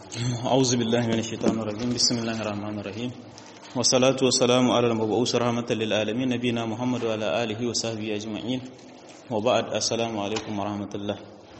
أعوذ بالله من الشيطان الرجيم بسم الله الرحمن الرحيم والصلاة والسلام على المبعوث رحمة للعالمين نبينا محمد وعلى آله وصحبه أجمعين وبعد السلام عليكم ورحمة الله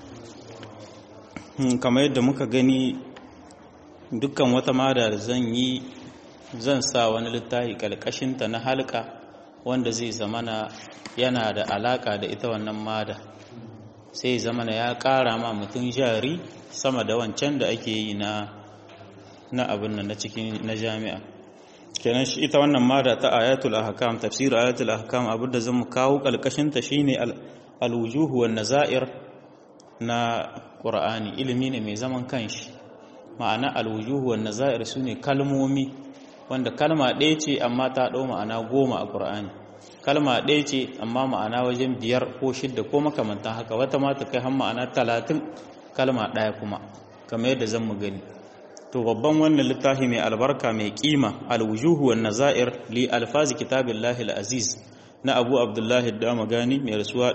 kamar yadda muka gani dukkan wata mada da zan yi zan sa wani littafi kalkashinta na halka wanda zai zamana yana da alaka da ita wannan mada sai zamana ya kara ma mutum jari sama da wancan da ake yi na na abin nan na cikin na jami'a kenan shi ita wannan mada ta ayatul ahkam tafsir ayatul ahkam abin da zan kawo kalkashin ta shine al-wujuh wan nazair na qur'ani ilimi ne mai zaman kanshi ma'ana al-wujuh wan nazair sune kalmomi wanda kalma ɗaya ce amma ta ɗau ma'ana goma a qur'ani kalma ɗaya ce amma ma'ana wajen biyar ko shidda ko makamantan haka wata ma ta kai har ma'ana talatin kalma ɗaya kuma kamar yadda zan mu gani to babban wannan littafi mai albarka mai kima alwujuhu wan nazair li alfazi kitabillahi alaziz na abu abdullahi damagani mai rasuwa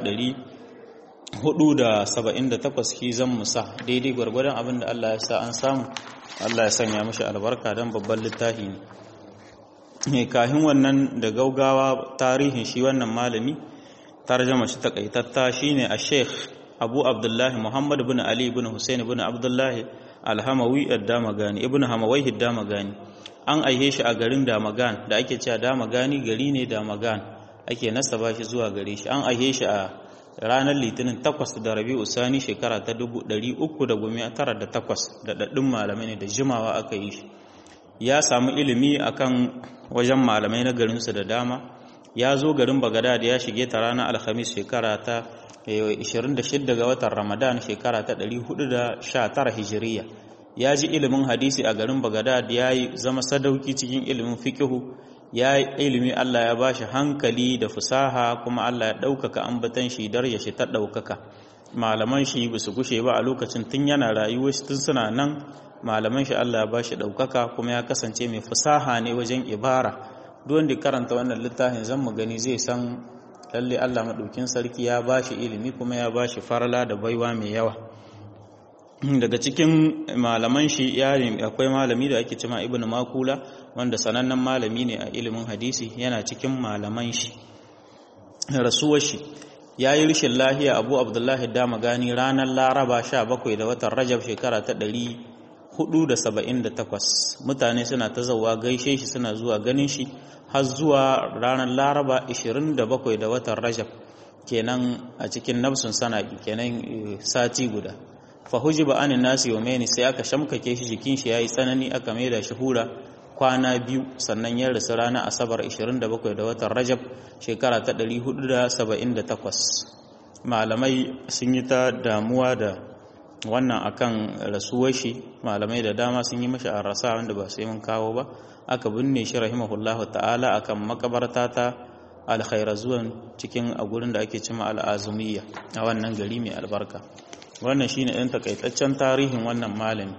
478 shi zan musa daidai gwargwadon abin da Allah ya sa an samu Allah ya sanya mashi albarka don babban littafi ne kahin wannan da gaugawa tarihin shi wannan malami tarjama shi takaitatta shine a sheikh abu abdullahi muhammad bin ali bin hussein bin abdullahi alhamawi damagani ibn hamawai damagani an aihe shi a garin damagan da ake cewa damagani gari ne damagan ake nasaba shi zuwa gare shi an aihe shi a ranar litinin takwas da rabi usani shekara ta dubu ɗari uku da gumi tara da takwas da ɗaɗɗun malamai ne da jimawa aka yi shi ya samu ilimi akan wajen malamai na garinsu da dama ya zo garin bagadad ya shige ta ranar alhamis shekara ta 26 ga watan Ramadan shekara ta 419 Hijiriya ya ji ilimin hadisi a garin Baghdad ya yi zama sadauki cikin ilimin fikihu ya yi ilimi Allah ya bashi hankali da fusaha kuma Allah ya ɗaukaka ambatan shi darya shi ta ɗaukaka malaman shi ba su gushe ba a lokacin tun yana rayuwar shi tun suna nan malaman shi Allah ya bashi ɗaukaka kuma ya kasance mai fusaha ne wajen ibara duk wanda karanta wannan littafin zan mu gani zai san lalle Allah maɗaukin sarki ya ba shi ilimi kuma ya ba shi farala da baiwa mai yawa daga cikin malaman shi yari akwai malami da ake cima ibn makula wanda sanannen malami ne a ilimin hadisi yana cikin malaman shi rasuwar shi ya yi rishin lahiya abu abdullahi dama gani ranar laraba 17 da watan rajab shekara ta 478 mutane suna ta zauwa gaishe shi suna zuwa ganin shi har zuwa ranar laraba 27 da watan rajab kenan a cikin nafsun sanaki kenan sati guda fahuji ba anin nasi wa meni sai aka shamkake shi jikin shi yayi tsanani aka maida shi hura kwana biyu sannan ya rasu ranar asabar 27 da watan rajab shekara ta 478 malamai sun yi ta damuwa da wannan akan rasuwar shi malamai da dama sun yi mashi a rasa wanda ba sai mun kawo ba aka binne shi rahimahullahu ta'ala akan makabarta ta alkhairazuwan cikin a gurin da ake cima al'azumiyya a wannan gari mai albarka wannan shine ɗan takaitaccen tarihin wannan malami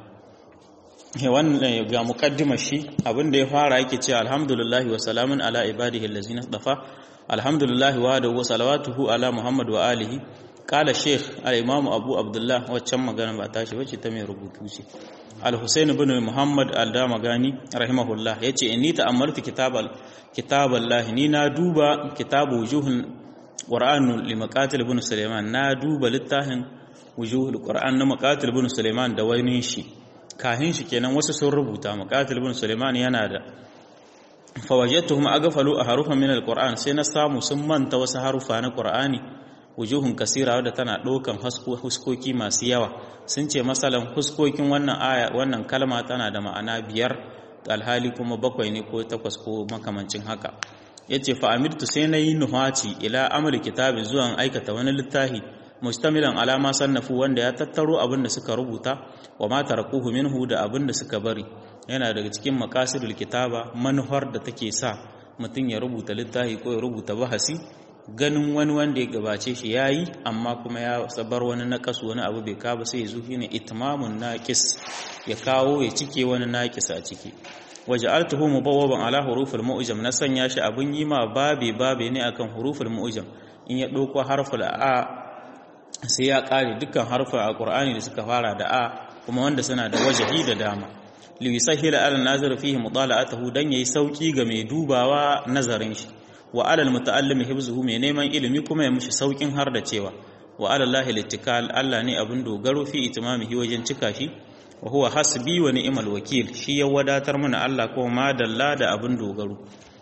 wannan ga muqaddimar shi abinda ya fara yake cewa alhamdulillah wa salamun ala ibadihi allazina dafa alhamdulillah wa da wa salawatuhu ala muhammad wa alihi kala sheikh al-imam abu abdullah waccan magana ba tashi wacce ta mai rubutu ce al-husayn ibn muhammad al-damagani rahimahullah yace inni ta'ammaltu kitabal kitaballah ni na duba kitabu wujuhul qur'an li maqatil ibn sulaiman na duba littafin wujuhul qur'an na maqatil ibn sulaiman da wani shi kahin shi kenan wasu sun rubuta maqatil ibn sulaiman yana da fawajadtuhum aghfalu a harufan min al-qur'an sai na samu sun manta wasu harufa na qur'ani wujuhun kasira wadda tana ɗaukan huskoki masu yawa sun ce masalan huskokin wannan aya wannan kalma tana da ma'ana biyar alhali kuma bakwai ne ko takwas ko makamancin haka ya ce fa'amirtu sai na yi nuhaci ila amal kitabi zuwan aikata wani littafi mustamilan alama sannafu wanda ya tattaro abin da suka rubuta wa ma tarakuhu minhu da abin da suka bari yana daga cikin makasidul kitaba manuhar da take sa mutum ya rubuta littafi ko ya rubuta bahasi ganin wani wanda ya gabace shi ya yi amma kuma ya sabar wani naƙas wani abu bai kaba sai ya zo shi ne itimamun naƙis ya kawo ya cike wani naƙis a ciki waje altuhu mubawwaban ala huruful mu'jam na sanya shi abun yi ma babe babe ne akan huruful mu'jam in ya ɗauko harful a sai ya ƙare dukkan harfa a ƙur'ani da suka fara da a kuma wanda suna da wajahi da dama liyusahhila ala nazir fihi mutala'atuhu dan yayi sauki ga mai dubawa nazarin shi wa alal muta'allimi hifzuhu mai neman ilimi kuma ya mushi saukin har da cewa wa ala allahi littikal Allah ne abin dogaro fi itimamihi wajen cika shi wa huwa hasbi wa ni'mal wakil shi ya wadatar mana Allah kuma madalla da abin dogaro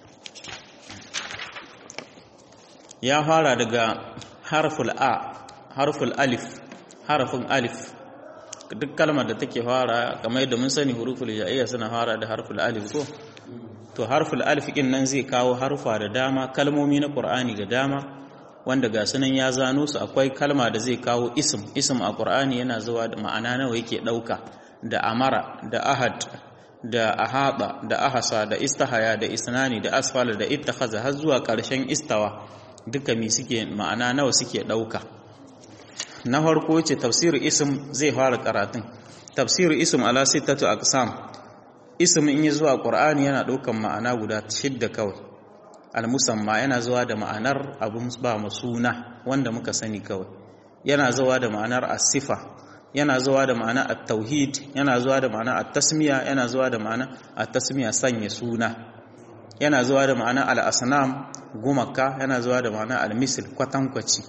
ya fara daga harful a harful alif harfin alif duk kalmar da take fara kamar yadda mun sani huruful ja'iyya suna fara da harful alif ko to harful alif din nan zai kawo harfa da dama kalmomi na qur'ani da dama wanda ga sunan ya zano su akwai kalma da zai kawo ism ism a qur'ani yana zuwa da ma'ana nawa yake dauka da amara da ahad da ahaba da ahasa da istahaya da isnani da asfala da ittakhaza har zuwa karshen istawa duka mi suke ma'ana nawa suke dauka na farko ce tafsir ism zai fara karatun tafsir ism ala sittatu aqsam ism in yi zuwa qur'ani yana daukan ma'ana guda shidda kawai al-musamma yana zuwa da ma'anar abun ba suna wanda muka sani kawai yana zuwa da ma'anar as-sifa yana zuwa da ma'ana at-tauhid yana zuwa da ma'ana at-tasmiya yana zuwa da ma'ana at-tasmiya sanya suna yana zuwa da ma'ana al-asnam gumaka yana zuwa da ma'ana al-misl kwatankwaci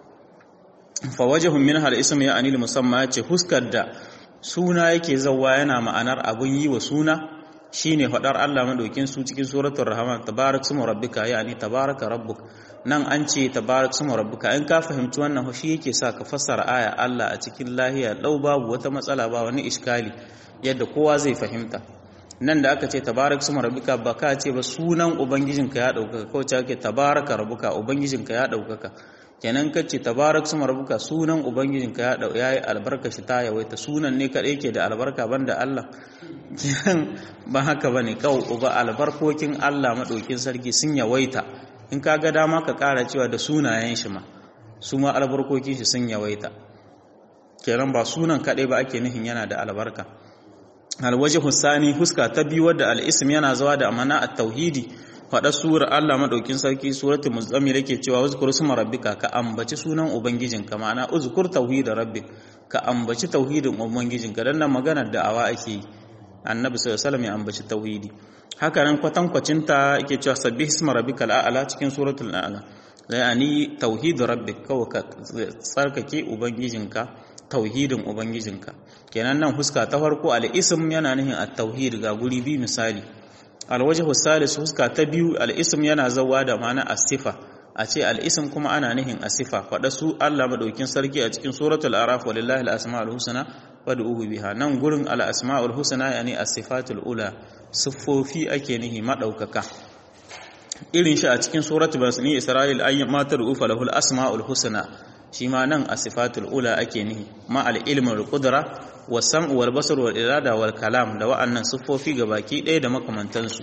fa wajhun min al-ism ya anil musamma yace huskar da suna yake zawwa yana ma'anar abun yi wa suna shine fadar Allah madaukin su cikin suratul rahman tabarak smu rabbika yani tabaraka rabbuk nan an ce tabarak smu rabbika in ka fahimci wannan shi yake sa ka fassara aya Allah a cikin lahiya lau babu wata matsala ba wani iskali yadda kowa zai fahimta nan da aka ce tabarak smu rabbika ba ka ce ba sunan ubangijinka ya daukaka kawai ce ake tabaraka rabbuka ubangijinka ya daukaka kenan ka ce tabarak smu rabbuka sunan ubangijinka ya dau yayi albarka shi ta yawaita sunan ne kadai yake da albarka banda Allah kenan ba haka bane kawai uba albarkokin Allah madaukin sarki sun yawaita in ka ga dama ka kara cewa da sunayen shi ma su ma albarkokin shi sun yawaita kenan ba sunan kadai ba ake nihin yana da albarka alwaji husani huska ta biyu wadda al'ism yana zuwa da amana a tauhidi faɗa surar Allah maɗaukin sarki suratul muzammil yake cewa uzkur suma rabbika ka ambaci sunan ubangijinka ma'ana uzkur tauhid rabbik ka ambaci tauhidin ubangijinka dan nan maganar da'awa ake yi annabi sallallahu alaihi wasallam ya ambaci tauhidi haka nan kwatankwacin ta yake cewa sabbih isma rabbikal a'la cikin suratul a'la yani tauhid rabbik kawai ka tsarkake ubangijinka tauhidin ubangijinka kenan nan huska ta farko al-ism yana nihin at-tauhid ga guri bi misali al-wajhu salis huska ta biyu al-ism yana zawa da ma'ana as-sifa a ce al-ism kuma ana nihin as-sifa fada su Allah madaukin sarki a cikin suratul araf walillahi al-asmaul husna wad'uhu biha nan gurin al-asmaul husna yani as-sifatul ula siffofi ake nihi madaukaka irin shi a cikin suratul basni isra'il ayyamatar ufa lahul asmaul husna shi ma nan a sifatul ula ake nihi ma al'ilmin qudra wa sam'u wal basar wal irada wal kalam da wa'annan siffofi ga baki ɗaya da makamantansu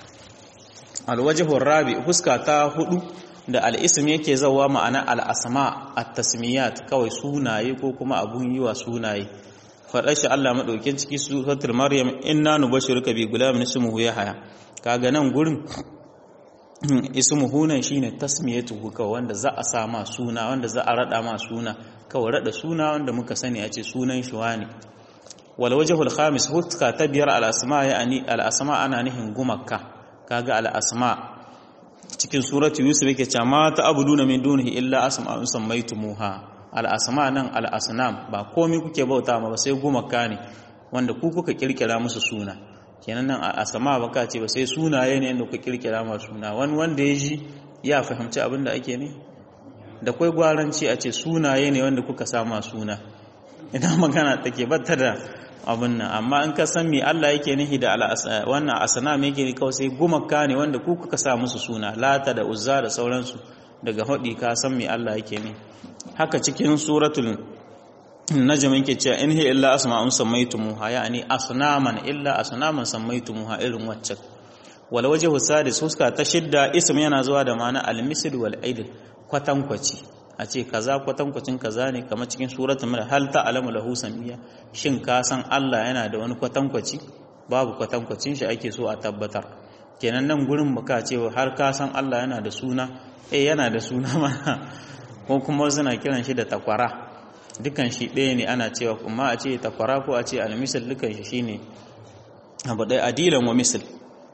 alwajhu rabi huska ta hudu da al'ism yake zawa ma'ana al'asma at-tasmiyat kawai sunaye ko kuma abun yi wa sunaye faɗar shi Allah maɗaukin ciki suratul maryam inna nubashiruka bi gulamin ismuhu yahya kaga nan gurin ismuhu nan shine tasmiyatuhu kawai wanda za a sa ma suna wanda za a rada ma suna kawai rada suna wanda muka sani a ce sunan shi wani wal wajhul khamis hutka ta biyar al asma yani al asma ana nihin gumakka kaga al asma cikin suratu yusuf yake cewa ma ta'buduna min dunihi illa asma'un sammaytumuha al asma nan al asnam ba komai kuke bauta ma ba sai gumakka ne wanda ku kuka kirkira musu suna kenan nan a sama baka ce ba sai sunaye ne da ku kirkira ma suna wani wanda ya ji ya fahimci abin da ake ne da kwai gwaranci a ce sunaye ne wanda kuka sama suna ina magana take batta da abin nan amma in ka san me Allah yake nihi da wannan asana me yake kawai sai gumaka ne wanda ku kuka sa musu suna lata da uzza da sauransu daga hadi ka san me Allah yake ne haka cikin suratul najm yake cewa in hiya illa asma'un sammaytumuha yani asnaman illa asnaman sammaytumuha irin wacce wal wajhu sadis huska ta shidda ism yana zuwa da ma'ana al-misl wal aid kwatankwaci a ce kaza kwatankwacin kaza ne kamar cikin suratul mulk hal ta'lamu lahu samiyya shin ka san Allah yana da wani kwatankwaci babu kwatankwacin shi ake so a tabbatar kenan nan gurin baka ce har ka san Allah yana da suna eh yana da suna mana ko kuma suna kiran shi da takwara dukan shi ɗaya ne ana cewa kuma a ce takwara ko a ce almisal dukan shi shine abu ɗaya adilan wa misal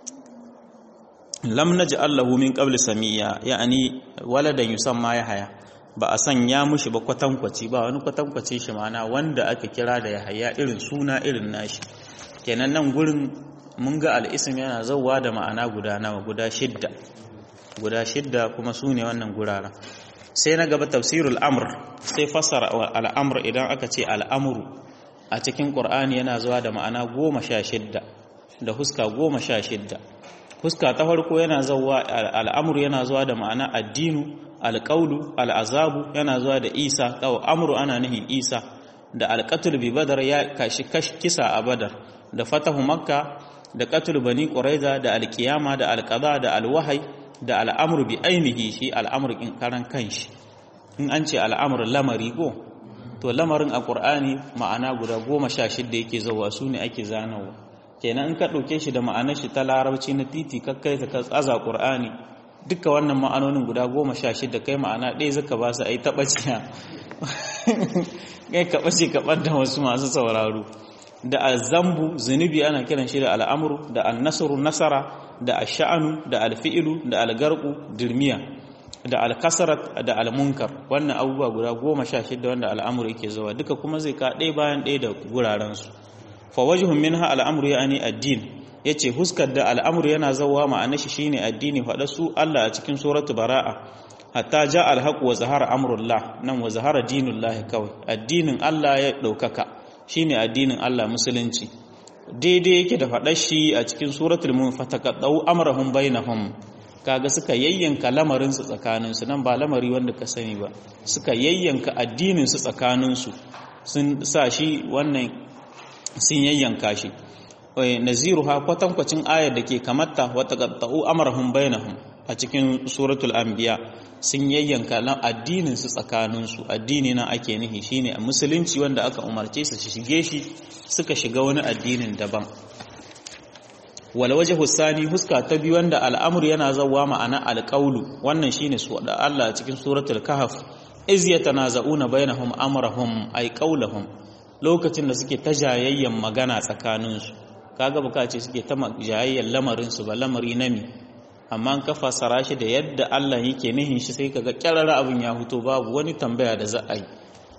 lam naj'al lahu min qabl samiyya ya'ani waladan yusamma yahaya ba a sanya mushi ba kwatankwaci ba wani kwatankwaci shi mana wanda aka kira da yahaya irin suna irin nashi kenan nan gurin mun ga al'isim yana zauwa da ma'ana guda nawa guda shidda guda shidda kuma su ne wannan guraren sai na gaba tafsirul amr sai fassara al'amr idan aka ce al'amuru a cikin ƙur'ani yana zuwa da ma'ana goma sha shidda da huska goma sha shidda huska ta farko yana zuwa al'amuru yana zuwa da ma'ana addinu alƙaulu al'azabu yana zuwa da isa ƙawo amuru ana nihin isa da alƙatul bi badar ya kashi kisa a badar da fatahu makka da qatul bani quraiza da alƙiyama da alƙada da alwahai da al'amuru bi ainihi shi al'amur in karan kanshi in an ce al'amur lamari ko to lamarin a ƙur'ani ma'ana guda goma sha shidda yake zauwa su ne ake zanawa kenan in ka ɗauke shi da ma'anar shi ta larabci na titi kakkai ka tsaza ƙur'ani duka wannan ma'anonin guda goma sha shidda kai ma'ana ɗaya zaka ba su a yi taɓaciya kai ka ɓace ka ɓadda wasu masu sauraro da azambu zunubi ana kiran shi da al'amuru da annasru nasara da ash'anu da alfi'ilu da algarku dirmiya da alkasarat da almunkar wannan abubuwa guda goma sha shida wanda al'amuru yake zuwa duka kuma zai ka ɗaya bayan ɗaya da gurarensu fa wajhun minha al'amuru yani addin yace huskar da al'amuru yana zawa ma'ana shi shine addini faɗa su Allah a cikin suratu bara'a hatta ja alhaq wa zahara amrullah nan wa zahara dinullah kawai addinin Allah ya ɗaukaka shine addinin Allah musulunci daidai yake da faɗar shi a cikin suratul munfataqadau amrahum bainahum kaga suka yayyanka lamarin su tsakanin su nan ba lamari wanda ka sani ba suka yayyanka addinin su tsakanin su sun sa shi wannan sun yayyanka shi naziruha kwatankwacin ayar da ke kamata wa taqatta'u amrahum bainahum a cikin suratul anbiya sun yayyanka addinin su tsakanin su addini na ake nihi shine a musulunci wanda aka umarce su shige shi suka shiga wani addinin daban wal wajhu sani huska ta biyu wanda al'amur yana zawwa ma'ana alqaulu wannan shine su da Allah cikin suratul kahf iz yatanaza'una bainahum amrahum ay qawluhum lokacin da suke ta jayayyan magana tsakanin su kaga bukace suke ta jayayyan lamarin su ba lamari nami amma an kafa sarashi da yadda Allah yake nihin shi sai kaga kyarara abin ya huto babu wani tambaya da za a yi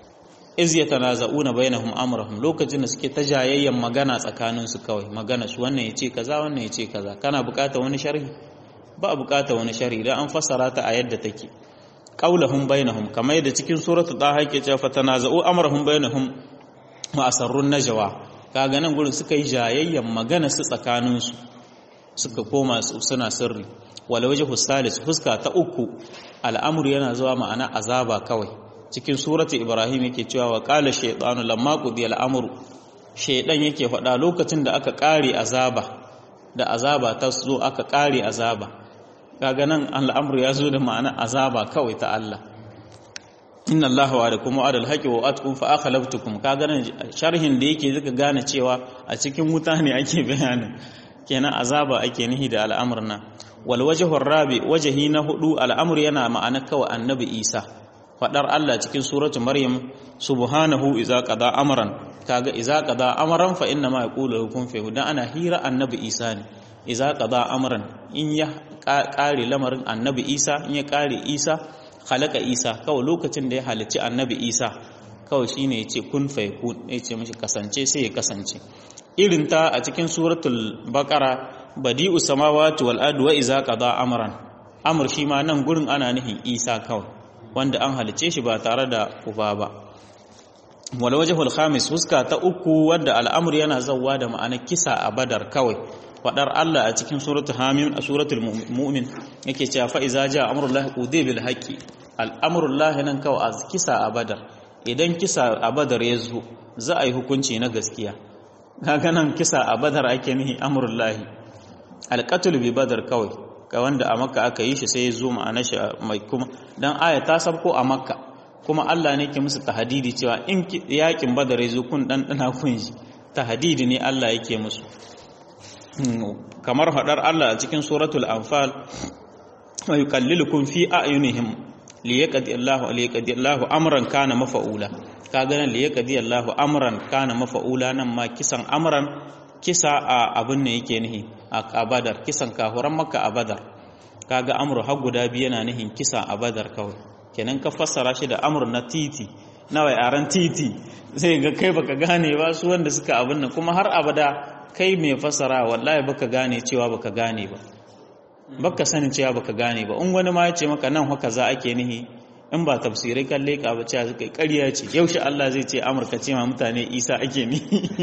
iz yatanaza'una bainahum amrahum lokacin da suke ta jayayyan magana tsakanin su kawai magana su wannan yace kaza wannan yace kaza kana bukata wani sharhi ba bukata wani sharhi dan an fassara ta a yadda take qaulahum bainahum kamar yadda cikin suratul taha yake cewa fatanaza'u amrahum bainahum wa asarrun najwa kaga nan gurin suka yi jayayyan magana su tsakanin su suka koma suna sirri wala wajhu salis fuska ta uku al'amru yana zuwa ma'ana azaba kawai cikin surati ibrahim yake cewa wa qala shaytanu lamma qudiya al'amru shaydan yake faɗa lokacin da aka ƙare azaba da azaba ta zo aka ƙare azaba kaga nan al'amru ya zo da ma'ana azaba kawai ta Allah inna allaha wa'adakum wa'adal haqqi wa atkum fa akhlaftukum kaga nan sharhin da yake zaka gane cewa a cikin wuta ne ake bayanin kenan azaba ake nihi da al'amurna wal wajhu rabi wajhi na hudu al'amur yana ma'ana kawai annabi Isa fadar Allah cikin suratu Maryam subhanahu iza qada amran kaga iza qada amran fa inna ma yaqulu hukum fa dan ana hira annabi Isa ne iza qada amran in ya kare lamarin annabi Isa in ya kare Isa khalaqa Isa kawai lokacin da ya halicci annabi Isa kawai shine yace kun fa yakun yace mishi kasance sai ya kasance irin ta a cikin suratul baqara badi'u samawati wal ardi wa iza qada amran amr shi ma nan gurin ana nihin Isa kawai wanda an halice shi ba tare da uba ba wal wajhul khamis huska ta uku wanda al'amur yana zawwa da ma'anar kisa a badar kawai fadar Allah a cikin suratul hamim a suratul mu'min yake cewa fa iza ja amrullahi qudi bil haqqi al'amrullahi nan kawai a kisa a badar idan kisa a badar ya zo za a yi hukunci na gaskiya kaga nan kisa a badar ake nihi amrullahi alqatl bi badar kawai ga wanda a makka aka yi shi sai ya zo ma'ana shi mai kuma dan aya ta sabko a makka kuma Allah ne ke musu tahdidi cewa in yakin badar ya zo kun dan dana kun ji tahdidi ne Allah yake musu kamar hadar Allah a cikin suratul anfal wa yuqallilukum fi a'yunihim liyaqdi Allahu liyaqdi Allahu amran kana mafa'ula ka ganin li yaqdi Allahu amran kana mafa'ula nan ma kisan amran kisa a abin ne yake nihi a badar kisan kahuran makka a badar kaga amru har guda biyu yana nihin kisa a badar kawai kenan ka fassara shi da amur na titi nawa yaran titi sai ga kai baka gane ba su wanda suka abin nan kuma har abada kai mai fassara wallahi baka gane cewa baka gane ba baka sanin cewa baka gane ba in wani ma ya ce maka nan haka za ake nihi in ba tafsirai kan leƙa ba cewa suka ƙarya ce yaushe Allah zai ce Amurka ce ma mutane Isa ake ni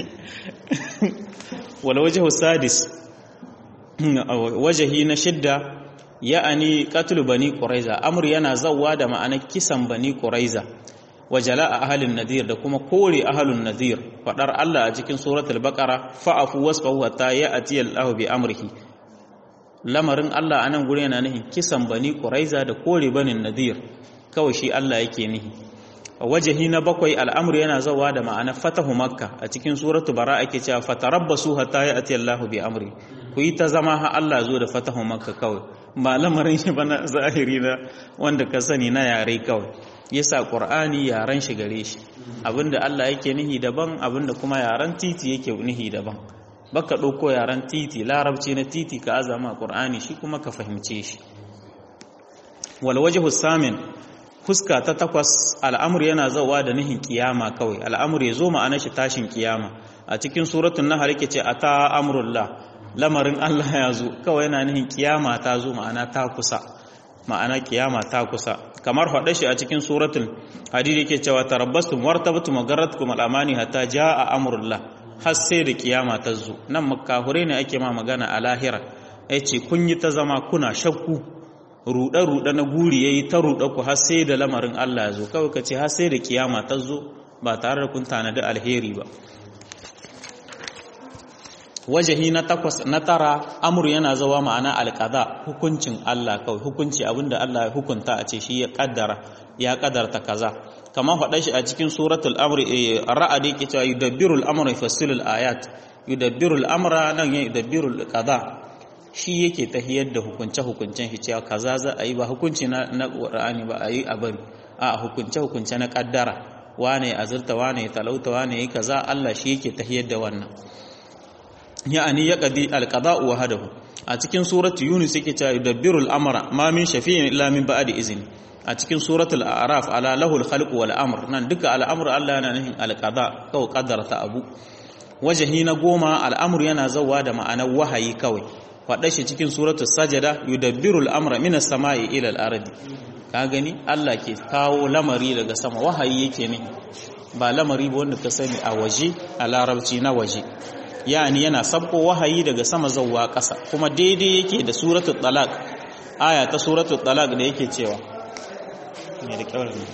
wala wajhu sadis wajahi na shidda ya'ani qatlu bani quraiza amr yana zawwa da ma'anar kisan bani quraiza wa jala'a ahlin nadir da kuma kore ahlun nadir fadar Allah a cikin suratul baqara fa'afu wasfahu hatta ya'ti Allahu bi amrihi lamarin Allah anan gure yana nihin kisan bani quraiza da kore banin nadir kawai shi Allah yake nihi wajahi na bakwai al'amru yana zawa da ma'ana fatahu makka a cikin suratu bara ake cewa fatarabbasu hatta ya'ti Allahu bi amri ku yi ta zama ha Allah zo da fatahu makka kawai ba lamarin shi bana zahiri na wanda ka sani na yare kawai yasa qur'ani yaran shi gare shi abinda Allah yake nihi daban abinda kuma yaran titi yake nihi daban baka dauko yaran titi larabci na titi ka azama qur'ani shi kuma ka fahimce shi wal wajhu samin fuska ta takwas al'amur yana zauwa da nihin kiyama kawai al'amur ya zo ma'anar shi tashin kiyama a cikin suratun nahar yake ce ata amrullah lamarin Allah ya zo kawai yana nihin kiyama ta zo ma'ana ta kusa ma'ana kiyama ta kusa kamar faɗa shi a cikin suratul hadid yake cewa tarabbastum wartabtum magarratkum al'amani hatta jaa amrullah har sai da kiyama ta zo nan makahure ne ake ma magana a lahira yace kun yi ta zama kuna shakku ruɗe-ruɗe na guri ya yi ta ruɗe ku har sai da lamarin Allah ya zo kawai ka ce har sai da kiyama ta zo ba tare da kun tanadi alheri ba wajahi na takwas na tara amur yana zawa ma'ana alƙada hukuncin Allah kawai hukunci abinda Allah ya hukunta a ce shi ya kaddara ya kaddarta kaza kamar faɗa shi a cikin suratul amr ra'ad yake cewa yudabbirul amra yufassilul ayat yudabbirul amra nan ya yudabbirul qada shi yake tahiyar da hukunce-hukuncen shi cewa kaza za a yi ba hukunci na ƙura'ani ba a yi a bari a hukunce-hukunce na ƙaddara wane azurta wane talauta wane yi kaza Allah shi yake tahiyar da wannan ya'ani ya qadi alqada'u wa hadahu a cikin suratu yunus yake cewa yudabbiru al-amra ma min shafi'in illa min ba'di izni a cikin suratul a'raf ala lahul khalqu wal amr nan duka al'amru Allah yana nufin alqada kawai kaddarta abu wajahi na goma al'amru yana zawa da ma'anar wahayi kawai faɗa shi cikin suratul sajada yudabbiru al'amra minas sama'i ila al-ardi ka gani Allah ke kawo lamari daga sama wahayi yake ne ba lamari ba wanda ka sani a waje a larabci na waje yani yana sabko wahayi daga sama zawwa ƙasa kuma daidai yake da suratul talaq aya ta suratul talaq da yake cewa me da kyawar ne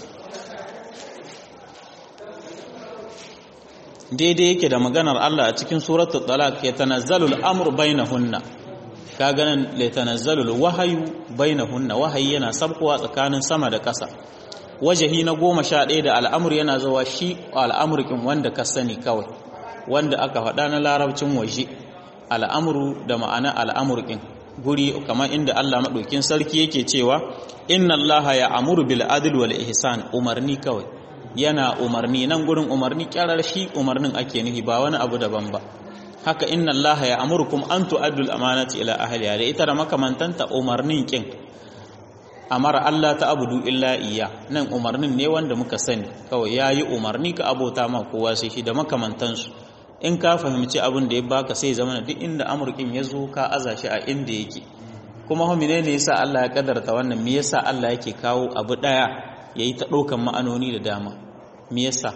daidai yake da maganar Allah a cikin suratul talaq ya tanazzalul amru bainahunna ka ganin la tanazzalul wahyu bainahunna wahayi yana sabkowa tsakanin sama da ƙasa wajahi na goma sha ɗaya da al'amur yana zuwa shi al'amurkin wanda ka sani kawai wanda aka faɗa na larabcin waje al'amuru da ma'ana al'amurkin guri kamar inda Allah maɗaukin sarki yake cewa inna Allah ya amuru bil adl wal ihsan umarni kawai yana umarni nan gurin umarni kyarar shi umarnin ake nufi ba wani abu daban ba haka inna Allah ya amurukum an tu'addu al amanati ila ahliha da ita da makamantanta umarnin kin amara Allah ta abudu illa iya nan umarnin ne wanda muka sani kawai yayi umarni ka abota ma kowa sai shi da makamantansu in ka fahimci abin da ya baka sai zama duk inda amurkin ya zo ka aza shi a inda yake kuma homine ne yasa Allah ya kadarta wannan me yasa Allah yake kawo abu daya yayi ta daukan ma'anoni da dama me yasa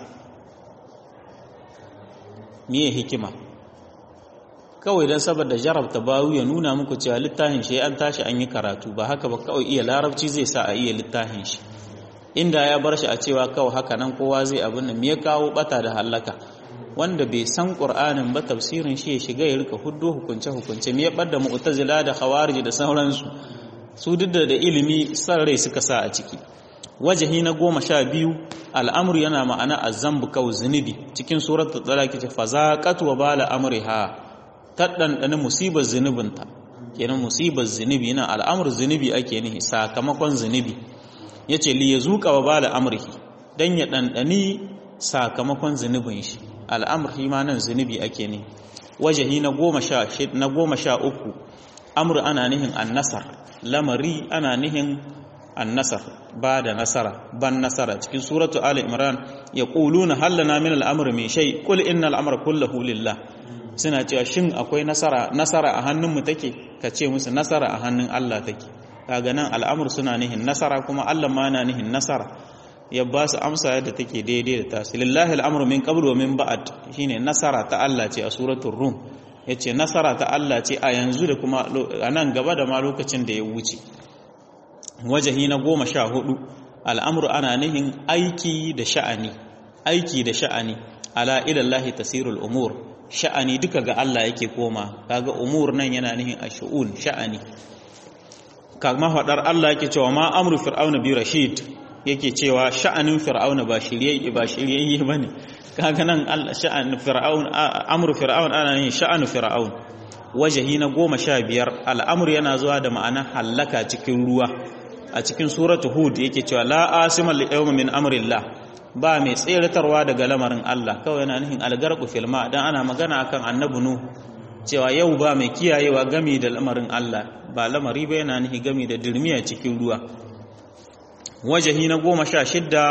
me hikima kawai dan saboda jarabta bawu ya nuna muku cewa littafin shi an tashi an yi karatu ba haka ba kawai iya larabci zai sa a iya littafin shi inda ya bar shi a cewa kawai haka nan kowa zai abin nan me ya kawo bata da halaka wanda bai san qur'anin ba tafsirin shi ya shiga ya rika huddo hukunce hukunce me ya bada mu'tazila da khawarij da sauransu su duk da ilimi san rai suka sa a ciki wajahi na goma sha biyu al'amur yana ma'ana azzambu kaw zunubi cikin suratul talaq ce fazaqat wa bala amriha ta ɗanɗani musibar zunubinta kenan musibar zunubi na al'amur zunubi ake nihi sakamakon zunubi ya ce li ya zuƙa wa bala amurki dan ya dandani sakamakon zunubin shi al'amr shi ma nan zunubi ake ne wajahi na goma sha na goma sha uku amr ana nihin annasar lamari ana nihin annasar ba da nasara ban nasara cikin suratu ali imran ya quluna hallana min al'amr min shay qul inna al'amra kulluhu lillah suna cewa shin akwai nasara nasara a hannun mu take ka ce musu nasara a hannun Allah take kaga nan al'amur suna nihin nasara kuma Allah ma na nihin nasara ya ba su amsa yadda take daidai da tasu lillahi al'amru min qabl wa min ba'd shine nasara ta Allah ce a suratul rum yace nasara ta Allah ce a yanzu da kuma a nan gaba da ma lokacin da ya wuce wajahi na goma sha hudu al'amru ana nihin aiki da sha'ani aiki da sha'ani ala ilallahi tasirul umur sha'ani duka ga Allah yake koma kaga umur nan yana nihin ash'un sha'ani kama faɗar Allah yake cewa ma amru fir'auna bi rashid yake cewa sha'anin fir'auna ba shirye ba shiryayye bane kaga nan Allah sha'an fir'aun amru fir'aun ana yin sha'anu fir'aun wajahi na goma sha biyar al'amru yana zuwa da ma'ana hallaka cikin ruwa a cikin suratu hud yake cewa la asima li yawmin min amrillah ba mai tseratarwa daga lamarin Allah kawai yana nufin algarqu filma dan ana magana akan annabi nuh cewa yau ba mai kiyayewa gami da lamarin Allah ba lamari ba yana nufi gami da dirmiya cikin ruwa wajahi na goma sha shidda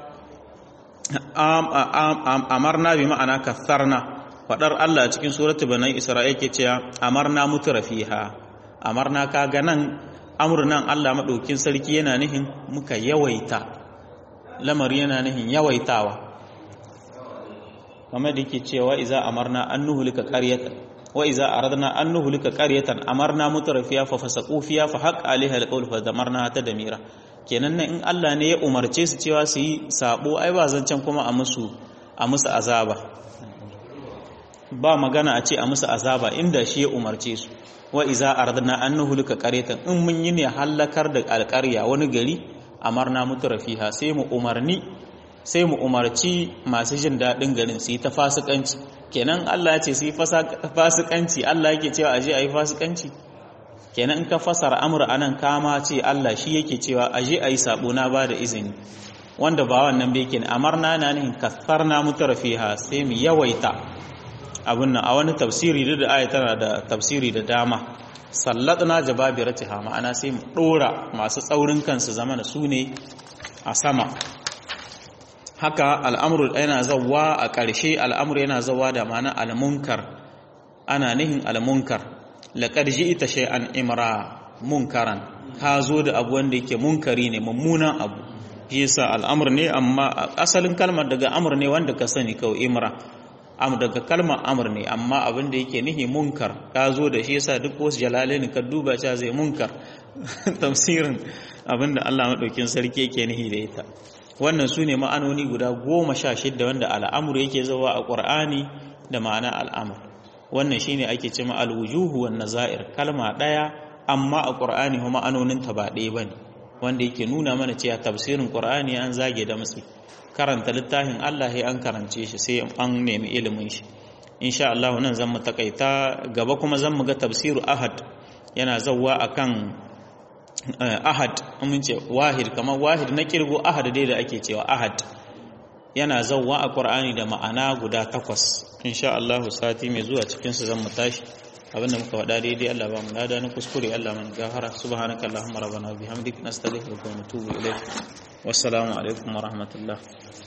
amarna bi ma'ana katharna faɗar Allah cikin suratu bani Isra'il ke cewa amarna mutura fiha amarna ka ga nan amurnan Allah maɗaukin sarki yana nihin muka yawaita lamari yana nihin yawaitawa kamar da yake cewa iza amarna an nuhulika qaryatan wa iza aradna an nuhlika qaryatan amarna mutrafiya fa fasaqu fiya fa haqq alaiha alqawl fa damarna ta damira kenan nan in Allah ne ya umarce su cewa su yi sabo ai ba zancan kuma a musu a musu azaba ba magana a ce a musu azaba inda shi ya umarce su wa iza aradna an nuhlika qaryatan in mun yi ne halakar da alƙarya wani gari amarna mutrafiha sai mu umarni sai mu umarci masu jin daɗin garin su yi ta fasikanci kenan Allah ya ce su yi fasikanci Allah yake cewa aje a yi fasikanci kenan in ka fasara amur anan kama ce Allah shi yake cewa aje a yi sabo na ba da izini wanda ba wannan bai kenan amarna na nihin kasar na mutarafiha sai mu yawaita abin nan a wani tafsiri da aya tana da tafsiri da dama sallatna jababiratiha ma'ana sai mu dora masu tsaurin kansu zamana su ne a sama haka al'amuru yana zawa a ƙarshe al'amuru yana zawa da mana al'munkar ana nihin al'munkar laƙar ji ita shay'an imra munkaran ka zo da abu wanda yake munkari ne mummunan abu shi yasa al'amur ne amma asalin kalmar daga amur ne wanda ka sani kawai imra am daga kalmar amur ne amma abin da yake nihi munkar ka zo da shi yasa duk wasu jalalaini ka duba cewa zai munkar tafsirin abin da Allah maɗaukin sarki yake nihi da ita wannan su ne ma'anoni guda goma sha shidda wanda al'amur yake zawa a ƙwar'ani da ma'ana al'amur wannan shi ne ake cima alwujuhu wa naza'ir kalma ɗaya amma a ƙwar'ani kuma ma'anoninta ba ɗaya ba ne wanda yake nuna mana cewa tafsirin ƙwar'ani an zage da matsi karanta littafin Allah ya an karance shi sai an nemi ilimin shi insha Allah nan zan mu takaita gaba kuma zan mu ga tafsiru ahad yana zawa akan ahad mun ce wahid kamar wahid na kirgo ahad dai da ake cewa ahad yana zawwa a qur'ani da ma'ana guda takwas insha Allah sati mai zuwa cikin su zan mu tashi abinda muka faɗa daidai Allah ba mu nada na kuskure Allah man gafara subhanakallahumma rabbana bihamdik nastaghfiruka wa natubu ilayk wassalamu alaikum wa rahmatullah